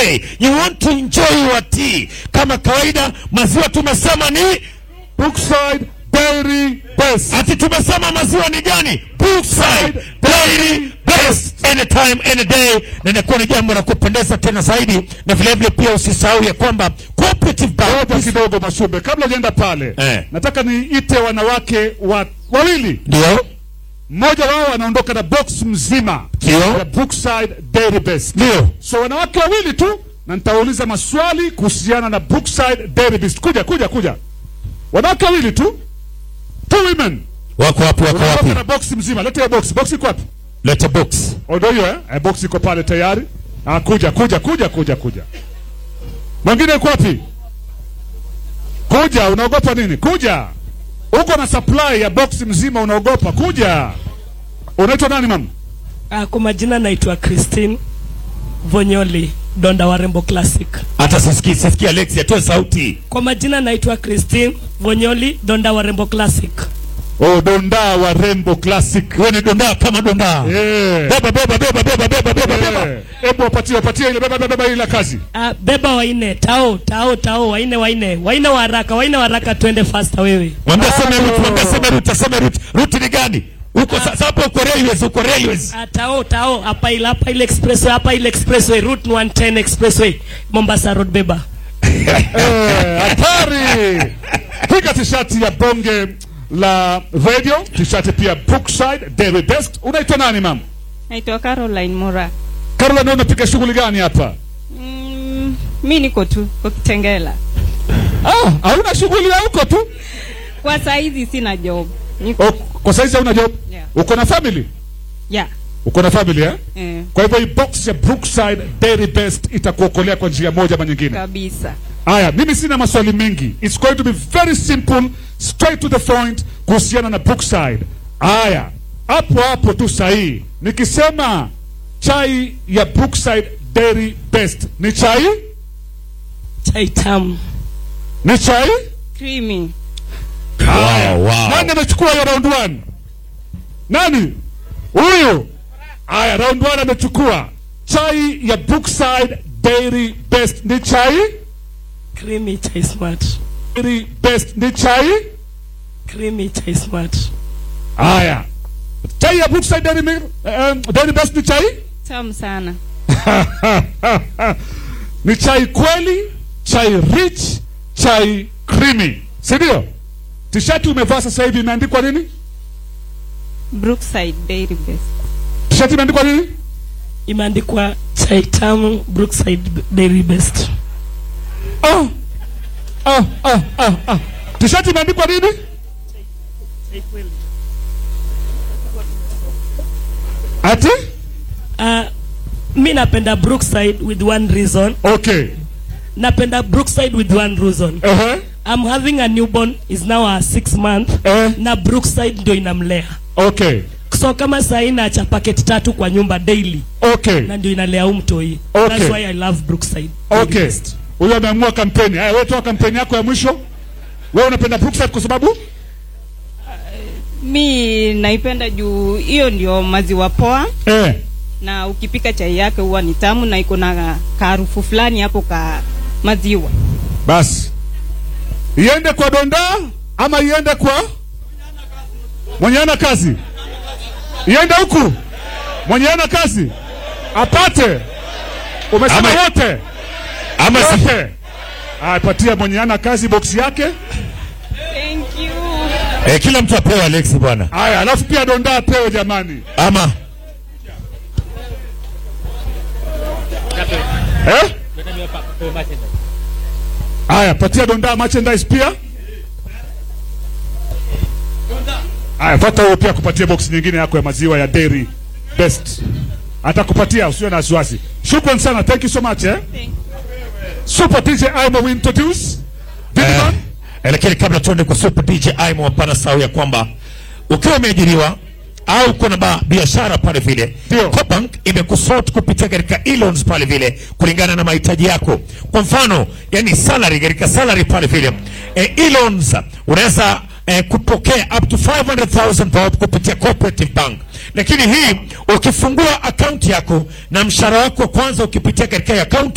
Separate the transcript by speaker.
Speaker 1: day you want to enjoy your tea kama kawaida maziwa tumesema ni
Speaker 2: Brookside Dairy Best.
Speaker 1: ati tumesema maziwa ni gani Brookside Dairy Best anytime any day na inakuwa ni jambo la kupendeza tena zaidi na vilevile pia usisahau ya kwamba cooperative bank
Speaker 2: Ngoja kidogo Mashumbe, kabla hujaenda pale
Speaker 1: Eh.
Speaker 2: nataka niite wanawake wa, wawili.
Speaker 1: ndio
Speaker 2: Mmoja wao anaondoka na box mzima
Speaker 1: Ndio.
Speaker 2: ya Brookside Dairy Best.
Speaker 1: ndio
Speaker 2: So wanawake wawili tu, na nitauliza maswali kuhusiana na Brookside Dairy Best. Kuja kuja kuja, wanawake wawili tu, two women,
Speaker 1: wako wapi wako
Speaker 2: unaondoka
Speaker 1: wapi
Speaker 2: na box mzima. Leta hiyo box, box iko wapi?
Speaker 1: leta box
Speaker 2: Odo hiyo eh? eh, box iko pale tayari. Ah, kuja kuja kuja kuja kuja. Mwingine yuko wapi? Kuja, unaogopa nini? Kuja. Uko na supply ya box mzima unaogopa. Kuja. Unaitwa nani mama?
Speaker 3: Uh, kwa majina naitwa Christine Vonyoli Donda Warembo Classic.
Speaker 1: hata sisikii sisikii Alex atoe sauti
Speaker 3: Kwa majina naitwa Christine Vonyoli Donda Warembo Classic.
Speaker 2: Oh, Donda wa Rembo Classic.
Speaker 1: wewe ni dondaa kama dondaa
Speaker 2: Eh.
Speaker 1: beba beba beba beba beba beba beba
Speaker 2: Eh. Hebu wapatie wapatie ile beba beba beba ile kazi.
Speaker 3: Uh, beba waine tao tao tao waine waine waine wa haraka waine wa haraka twende faster wewe.
Speaker 1: mwambie sema route mwambie sema route sema route route ni gani uko sasa hapo uko railways uko railways
Speaker 3: Uh, tao tao hapa ile hapa ile expressway hapa ile expressway route 110 expressway Mombasa Road beba.
Speaker 2: Eh, hatari. Piga tishati ya bonge la radio, tishati pia Brookside Dairy Best. Unaitwa nani mama?
Speaker 4: Naitwa Caroline Mora.
Speaker 2: Caroline, unapiga shughuli gani hapa?
Speaker 4: Mm, mi niko tu kwa Kitengela.
Speaker 2: Ah, hauna shughuli ya huko tu?
Speaker 4: Kwa saizi sina job. Niko
Speaker 2: O, kwa saizi hauna job?
Speaker 4: Yeah.
Speaker 2: Uko na family?
Speaker 4: yeah.
Speaker 2: Uko na family eh?
Speaker 4: Eh,
Speaker 2: Kwa hivyo hii box ya Brookside Dairy Best itakuokolea kwa njia moja ama nyingine.
Speaker 4: kabisa.
Speaker 2: Aya, mimi sina maswali mengi. It's going to be very simple, straight to the point kuhusiana na Brookside. Aya, hapo hapo tu sahihi. Nikisema chai ya Brookside Dairy Best ni chai?
Speaker 3: Chai tamu.
Speaker 2: Ni chai?
Speaker 4: Creamy.
Speaker 1: wow wow
Speaker 2: Nani amechukua hiyo round one? Nani? Huyu. Aya, round one amechukua. Chai ya Brookside Dairy Best ni chai?
Speaker 3: Creamy chai smart.
Speaker 2: Dairy Best ni chai?
Speaker 3: Creamy chai smart.
Speaker 2: Haya, chai ya Brookside Dairy, Milk, um, Dairy Best ni chai?
Speaker 4: Tamu sana.
Speaker 2: ni chai kweli, chai rich, chai creamy, si ndio? Tishati umevaa sasa hivi imeandikwa nini?
Speaker 4: Brookside Dairy Best.
Speaker 2: Tishati imeandikwa nini?
Speaker 3: Imeandikwa chai tamu Brookside Dairy Best.
Speaker 2: Ah, ah, ah, ah, ah. Tishati imeandikwa nini? Ati?
Speaker 3: Uh, mi napenda Brookside with one reason.
Speaker 2: Okay.
Speaker 3: Napenda Brookside with one reason.
Speaker 2: Uh-huh.
Speaker 3: I'm having a newborn is now a six month
Speaker 2: Eh.
Speaker 3: na Brookside ndio inamlea.
Speaker 2: Okay.
Speaker 3: So kama saa hii naacha paketi tatu kwa nyumba daily
Speaker 2: Okay.
Speaker 3: na ndio inalea huu mtoi.
Speaker 2: Okay.
Speaker 3: That's why I love Brookside. Dairy
Speaker 2: Okay.
Speaker 3: Best.
Speaker 2: Huyo ameamua kampeni. Haya, wewe toa kampeni yako ya mwisho. Wewe unapenda Brookside kwa sababu?
Speaker 4: Mi naipenda juu hiyo ndio maziwa poa
Speaker 2: Eh.
Speaker 4: na ukipika chai yake huwa ni tamu na iko na kaharufu fulani hapo ka maziwa.
Speaker 2: Basi. Iende kwa Donda ama iende kwa mwenye ana kazi? Iende huku. Mwenye ana kazi apate. Umesema
Speaker 1: Ama-
Speaker 2: wote.
Speaker 1: ama si
Speaker 2: Wote. Apatia mwenye ana kazi box yake.
Speaker 4: Thank you.
Speaker 1: eh, kila mtu apewe Alex bwana
Speaker 2: Haya, alafu pia Donda apewe jamani.
Speaker 1: ama
Speaker 2: Eh? Haya, patia Donda merchandise pia. Haya, pata huyo pia kupatia box nyingine yako ya maziwa ya Dairy Best. Atakupatia usiwe na wasiwasi. Shukran sana. Thank you so much eh. Super DJ Imo we introduce. Didman.
Speaker 1: Eh, lakini kabla tuende kwa Super DJ Aimo, hapana sahau ya kwamba ukiwa umeajiriwa au kuna ba- biashara pale vile,
Speaker 2: Ndio.
Speaker 1: Cobank imekusort kupitia katika e-loans pale vile kulingana na mahitaji yako. Kwa mfano, yani salary katika salary pale vile eh, e-loans unaweza eh, kupokea up to 500,000 bob kupitia Cooperative Bank, lakini hii ukifungua akaunti yako na mshahara wako wa kwanza ukipitia katika akaunti